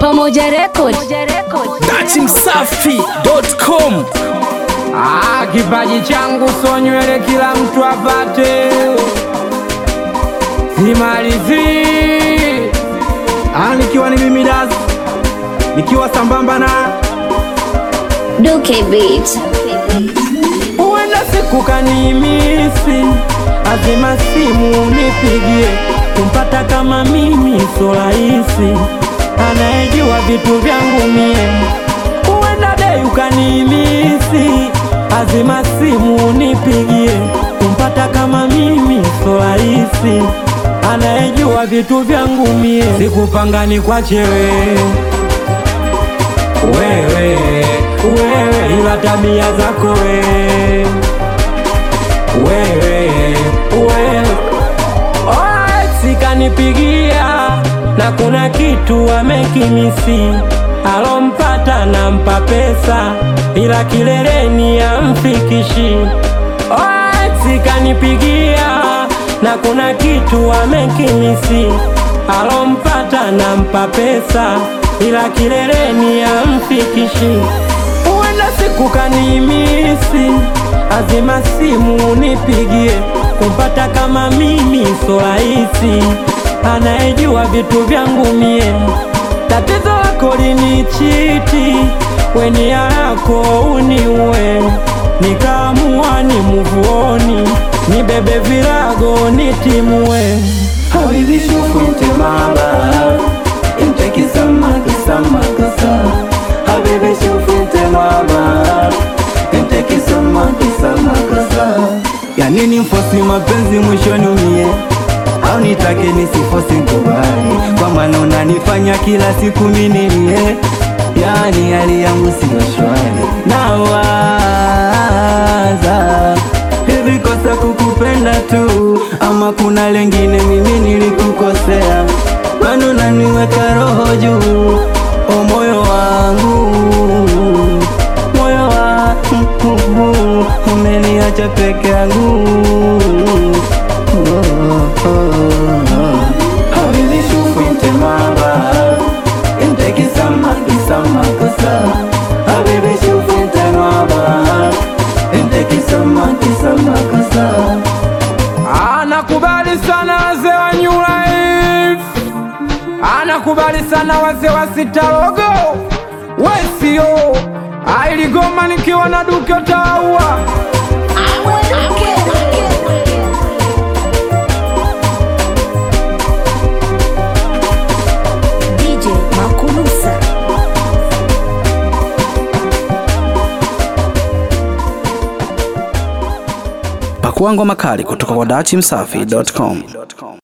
Pamoja Record. datimsafi.com Ah, kipaji changu so nywele kila mtu apate, simalizi Ah, nikiwa ni mimi Das, nikiwa sambamba na Duke Beat. huenda siku kanimisi, azima simu nipigie, kumpata kama mimi so rahisi, anayejua vitu vyangu mie. Huenda dei ukanimisi, azima simu nipigie, kumpata kama mimi so rahisi, anayejua vitu vyangu mie. Sikupanga ni kwa chewe wewe wewe, ila tabia zako wewe wewe wewe. Alright, sikanipigia na kuna kitu amekimisi, alompata nampa pesa, ila kileleni amfikishi. Alright, sikanipigia na kuna kitu amekimisi, alompata nampa pesa, ila kileleni amfikishi. Huenda siku kanimisi, azima simu nipigie, kumpata kama mimi so rahisi, anayejua vitu vyangu mie. Tatizo lako linichiti, weni yako uniue, nikaamua ni muvuoni, nibebe virago nitimue. Habibi shufuite mama Inte kisama kisama kasa Habibi shufuite mama Inte kisama kisama kasa Ya nini mfosi mapenzi mwishoni umie au nitake nisifosi kubali kwa maana unanifanya kila siku minilie yani hali yangu siyo shwari nawaza hivi kosa kukupenda tu ama kuna lengine mimi nilikukosea maana unaniweka roho juu o moyo wangu moyo wangu umeniacha peke yangu oh, oh, oh. Habibi shufinte mama Inte kisama kisama kosa Habibi shufinte mama Inte kisama kisama kosa Anakubali sana wazee wa New Life, anakubali sana wazee wa Sitarogo Wesio ailigoma nikiwa na Duke Taua DJ Makulusa. pakuangwa makali kutoka kwa datimsafi.com